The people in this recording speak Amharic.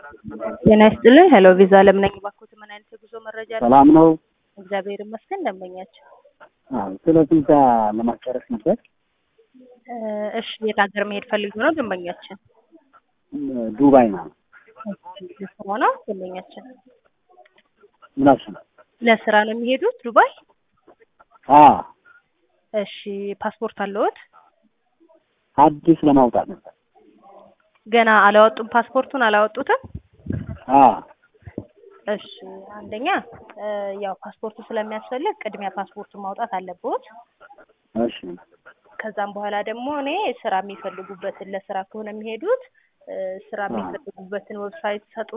ጤና ይስጥልኝ። ሄሎ ቪዛ አለም ነኝ። እባክዎት ምን አይነት የጉዞ መረጃ ነው? ሰላም ነው። እግዚአብሔር ይመስገን። ደንበኛችን አዎ፣ ስለ ቪዛ ለማስጨረስ ነበር። እ፣ እሺ የት ሀገር መሄድ ፈልጉ ነው ደንበኛችን? ዱባይ ነው። ለስራ ነው ደንበኛችን? ምናሽ ነው? ለስራ ነው የሚሄዱት ዱባይ? አ እሺ ፓስፖርት አለዎት? አዲስ ለማውጣት ነበር። ገና አላወጡም? ፓስፖርቱን አላወጡትም? አ እሺ አንደኛ እ፣ ያው ፓስፖርቱ ስለሚያስፈልግ ቅድሚያ ፓስፖርቱን ማውጣት አለብዎት። እሺ ከዛም በኋላ ደግሞ እኔ ስራ የሚፈልጉበትን ለስራ ከሆነ የሚሄዱት እ፣ ስራ አዎ። የሚፈልጉበትን ዌብሳይት ሰጡ